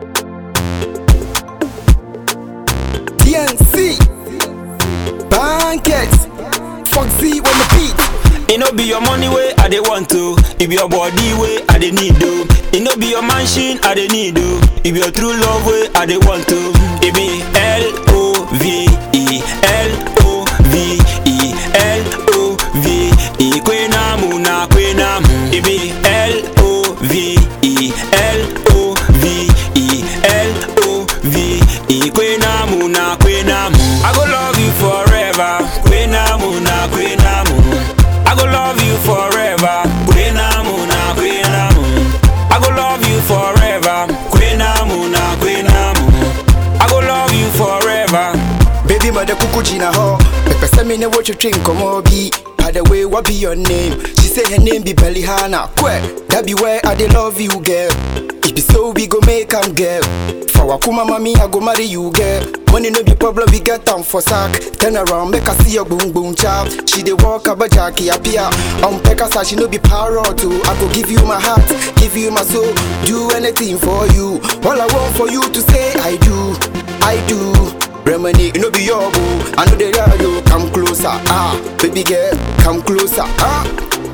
TNC Pancakes Foxy on the beat It no be your money way I dey want to. It be your body way I dey need to. It no be your mansion I dey need to. It be your true love way I dey want to. It be L O V E L O V E L O V E Kwena mu na kwena mu. It be L O V E L O V E L O V E Kwena mu na kwena mu. I go love you forever. Kwena mu na kwena mu. I go love you forever. Kwena mu na kwena mu. I go love you forever. Kwena mu na kwena mu. I go love you forever. Baby mother kuku jina ho Pepe se me ne wo twetwe nkɔmmɔ bi By the way, what be your name? She say her name be Bellyhana Kwe, that be where I dey love you girl It be so we go make am girl For wakuma mami I go marry you girl Money no be problem we get am for sack Turn around make I see your boom boom chap She dey walk about Jackie appear On Pekasa she no be parrot too I go give you my heart, give you my soul Do anything for you All I want for you to say I do, I do Remedy, you know be your boo. I know they are you. Come closer, ah, baby girl, come closer, ah.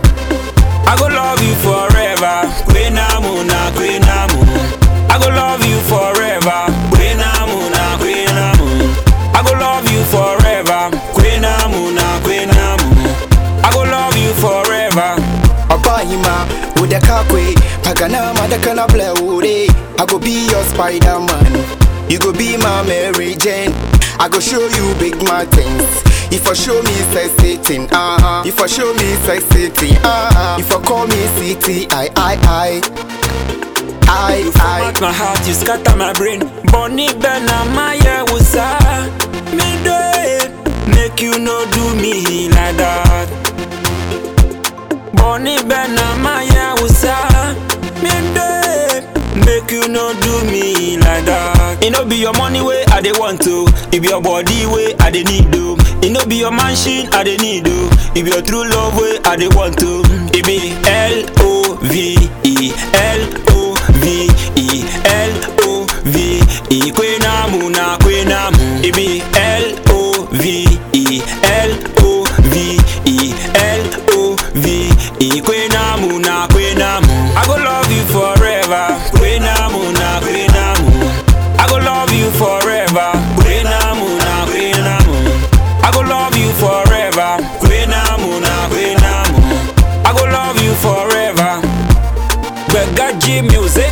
I go love you forever. Kwena mu na kwena mu. I go love you forever. Kwena mu na kwena mu. I go love you forever. Kwena mu na kwena mu. I go love you forever. Abayima, with the kakwe, Pagana, Madakana Blaure. I go be your Spider Man. You go be my Mary Jane. I go show you big mountains. If I show me say sitting, uh huh. If I show me say sitting, uh huh. If I call me city, I, I, I, I, I. Format my heart, you scatter my brain. Bonnie Bena Maya Wusa. Me do it. Make you no do me like that. Bonnie Bena Maya Wusa. Me do it. Make you no do me like that. It no be your money way I dey want to. It be your body way I dey need to. It no be your mansion I dey need to. It be your true love way I dey want to. It be L O V E L O V E L O V E Kwena mu na kwena mu. It be L O V E L O V E L O V E Kwena mu na kwena mu. I go love you forever. Kwena mu na kwena mu. I go love you forever. Kwena mu na kwena mu. I go love you forever. Kwena mu na kwena mu. I go love you forever. Begaji music.